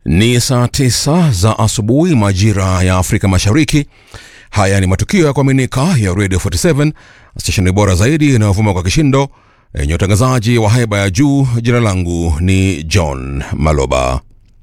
Ni saa tisa za asubuhi majira ya Afrika Mashariki. Haya ni matukio ya kuaminika ya Radio 47 stesheni bora zaidi inayovuma kwa kishindo yenye utangazaji wa haiba ya juu. Jina langu ni John Maloba.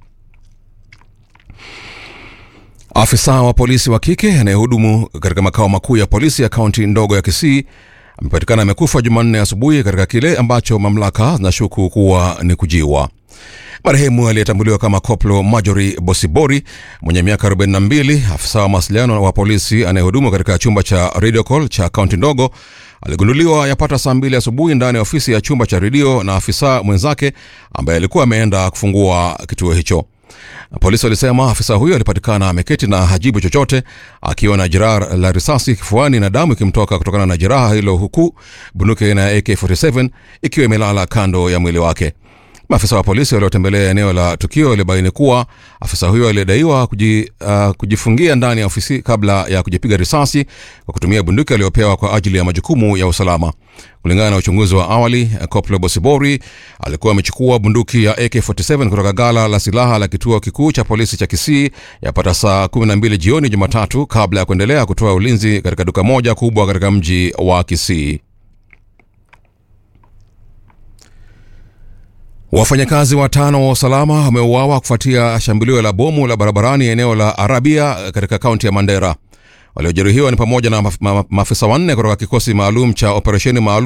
Afisa wa polisi wa kike anayehudumu katika makao makuu ya polisi ya kaunti ndogo ya Kisii amepatikana amekufa Jumanne asubuhi katika kile ambacho mamlaka zinashuku kuwa ni kujiwa. Marehemu aliyetambuliwa kama Koplo Majori Bosibori mwenye miaka 42, afisa wa mawasiliano wa polisi anayehudumu katika chumba cha radio call cha kaunti ndogo, aligunduliwa yapata saa mbili asubuhi ndani ya ofisi ya chumba cha redio na afisa mwenzake ambaye alikuwa ameenda kufungua kituo hicho. Polisi walisema afisa huyo alipatikana ameketi na hajibu chochote, akiwa na jeraha la risasi kifuani na damu ikimtoka kutokana na jeraha hilo, huku bunduki aina ya AK47 ikiwa imelala kando ya mwili wake. Maafisa wa polisi waliotembelea eneo la tukio walibaini kuwa afisa huyo aliyedaiwa kuji, uh, kujifungia ndani ya ofisi kabla ya kujipiga risasi kwa kutumia bunduki aliyopewa kwa ajili ya majukumu ya usalama. Kulingana na uchunguzi wa awali, Koplo Bosibori alikuwa amechukua bunduki ya AK47 kutoka gala la silaha la kituo kikuu cha polisi cha Kisii yapata saa 12 jioni Jumatatu, kabla ya kuendelea kutoa ulinzi katika duka moja kubwa katika mji wa Kisii. Wafanyakazi watano wa usalama wameuawa kufuatia shambulio la bomu la barabarani eneo la Arabia katika kaunti ya Mandera. Waliojeruhiwa ni pamoja na maafisa wanne kutoka kikosi maalum cha operesheni maalum